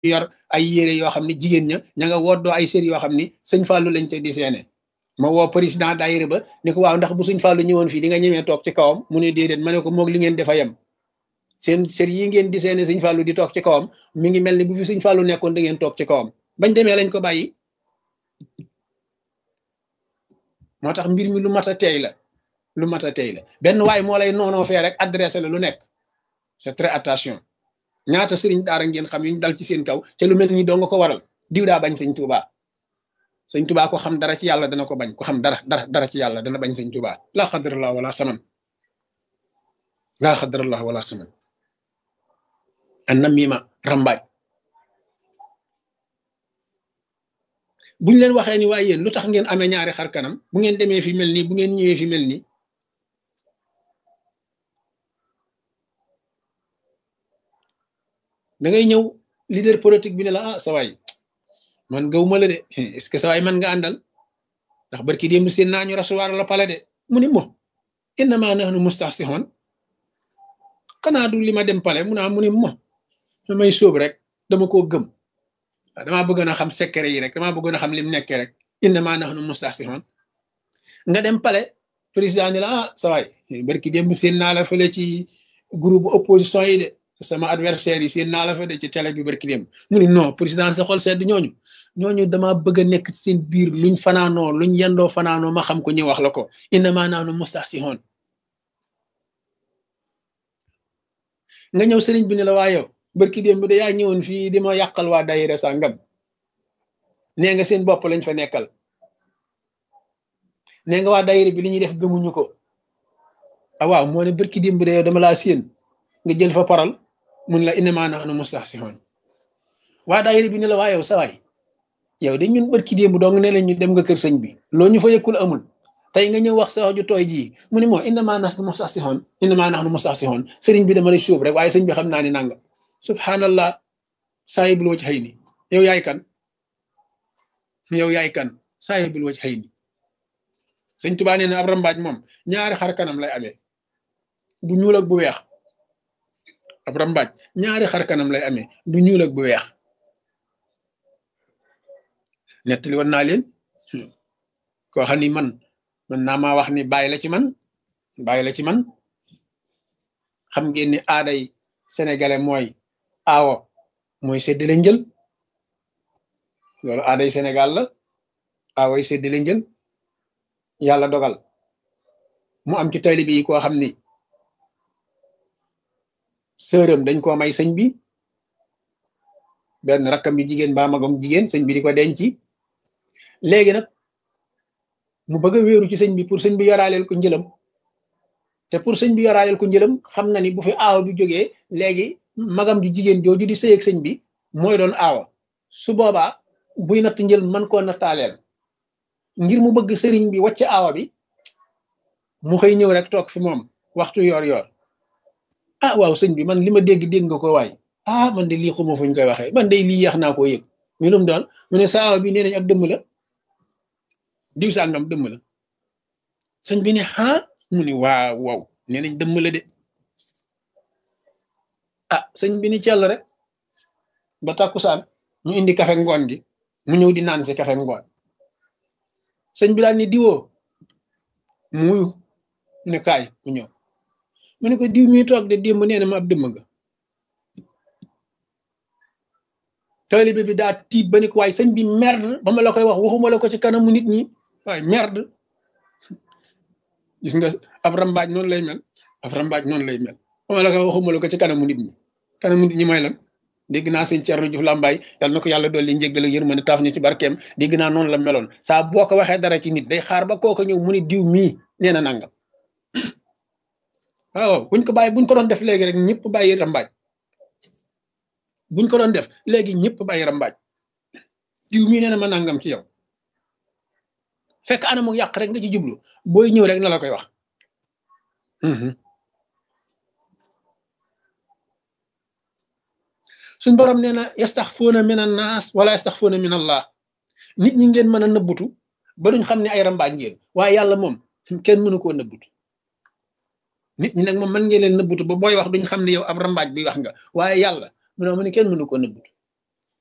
yor ay yére yoo xam ne jigéen ña ña nga woddoo ay sér yoo xam ni sëñ Fallou lañ ca di seene ma woo président daayira ba ni ko waaw ndax bu sëñ Fallou ñëwoon fii di nga ñemee toog ci kawam mu ne déedéet ma ne ko moog li ngeen defa yem seen sér yi ngeen di seene sëñ Fallou di toog ci kawam mi ngi mel ni bu fi sëñ Fallou nekkoon da ngeen toog ci kawam bañ demee lañ ko bàyyi moo tax mbir mi lu mat a teey la lu mat a teey la benn waay moo lay noonoo fee rek adressé la lu nekk c'est très attention ñaata sëriñ daara ngeen xam yu ñu dal ci seen kaw te lu mel ni doo nga ko waral diw daa bañ sëñ Tuubaa sëñ Tuubaa ko xam dara ci yàlla dana ko bañ ko xam dara dara dara ci yàlla dana bañ sëñ Tuubaa laa xadrallah wala saman laa xadrallah wala saman an namima rambaaj buñ leen waxee ni waaye yéen lu tax ngeen amee ñaari xar kanam bu ngeen demee fi mel nii bu ngeen ñëwee fi mel nii da ngay ñëw leader politique bi ne la ah sa waay man gawuma la de est-ce que sa waay man nga àndal ndax barki démb seen naa ñu rasuwaar la pale de mu ni mo innama nahnu mustahsihun xanaa du li ma dem pale mu naa mu ni mo damay sóob rek dama koo gëm waaw damaa bëggoon a xam secret yi rek damaa bëggoon a xam lim nekkee rek innama nahnu mustahsihun nga dem pale président ni la ah sa waay barki démb seen naa la fële ci groupe opposition yi de sama adversaire yi seen naa la fa de ci télé bi barki démb mu ni non président sa xol sedd ñooñu ñooñu dama bëgg a nekk ci seen biir luñ fanaanoo luñ yendoo fanaanoo ma xam ko ñu wax la ko innama nahnu mustahsihun nga ñëw sëriñ bi ne la waa yow barki démb de yaa ñëwoon fii di ma yàqal waa daayira sàngam nee nga seen bopp lañ fa nekkal nee nga waa daayira bi li ñuy def gëmuñu ko ah waaw moo ne barki démb de yow dama laa séen nga jël fa paral mun la innama nahnu mustahsihun waa daayira bi ne la waa yow sawaay yow de ñun barki démb dong ne la ñu dem nga kër sëñ bi loo ñu fa yëkkul amul tey nga ñëw wax sa wax ju tooy jii mu ne moo innama nahnu mustahsihun innama nahnu mustahsihun sëriñ bi dama lay suub rek waaye sëñ bi xam naa ni nanga subhanallah saahibul waj xëy ni yow yaay kan yow yaay kan saahibul waj xëy ni sëñ Tuubaa nee na ab rambaaj moom ñaari xar kanam lay amee bu ñuul ak bu weex ab rambaaj ñaari xar kanam lay amee bu ñuul ak bu weex nettali woon naa leen koo xam ni man man naa maa wax ni bàyyi la ci man bàyyi la ci man xam ngeen ni aaday sénégalais mooy aawo mooy séddale njël loolu aaday sénégal la aawoy séddale njël yàlla dogal mu am ci taalibe yi koo xam ni sërëm dañ koo may sëñ bi benn rakkam yu jigéen ba magam jigéen sëñ bi di ko denci léegi nag mu bëgg a wéeru ci sëñ bi pour sëñ bi yoraaleel ko njëlam te pour sëñ bi yoraaleel ko njëlam xam na ni bu fi aawa bi jógee léegi magam ju jigéen jooju di sëy ak sëñ bi mooy doon aawa su boobaa buy natt njël man koo nattaaleel ngir mu bëgg sëriñ bi wàcc aawa bi mu xëy ñëw rek toog fi moom waxtu yor yor ah waaw sëñ bi man li ma dégg dégg nga ko waay ah man de lii xuma fuñ koy waxee man de lii yeex naa koo yëg ñu lum doon mu ne sa aawa bi nee nañ ab dëmm la diw sàngam dëmm la sëñ bi ne ah mu ni waaw waaw nee nañ dëmm la de ah sëñ bi ni cell rek ba tàkkusaan ñu indi kafe ngoon gi mu ñëw di naan si kafe ngoon sëñ bi daal ni diwoo muy ne kaay mu ñëw mu ne ko diw mi toog de démb nee na ma ab dëmm nga taalibe bi daa tiit ba ni ko waaye sëñ bi merde ba ma la koy wax waxuma la ko ci kanamu nit ñi waaye merde gis nga ab rambaaj noonu lay mel ab rambaaj noonu lay mel ba ma la koy waxuma la ko ci kanamu nit ñi kanamu nit ñi mooy lan dégg naa sëñ Thierno Diouf Lambaye yàlla na ko yàlla dolli njéggal ak yërmande taaf ñu ci barkeem dégg naa noonu la meloon saa boo ko waxee dara ci nit day xaar ba kooku ñëw mu ni diw mii nee na nangam waaw buñ ko bàyyi buñ ko doon def léegi rek ñëpp bàyyi rambaaj buñ ko doon def léegi ñëpp bàyyi rambaaj diw mii nee na ma nangam ci yow fekk anamu yàq rek nga ci jublu booy ñëw rek na la koy wax suñ borom nee na yastaxfuuna min annaas wala yastaxfuuna min allah nit ñi ngeen mën a nëbbutu ba duñ xam ne ay rambaaj ngeen waaye yàlla moom kenn mënu koo nëbbutu nit ñi nag moom mën ngeen leen nëbbutu ba booy wax duñ xam ne yow ab rambaaj bi wax nga waaye yàlla mu ne mu ne kenn mënu koo nëbbutu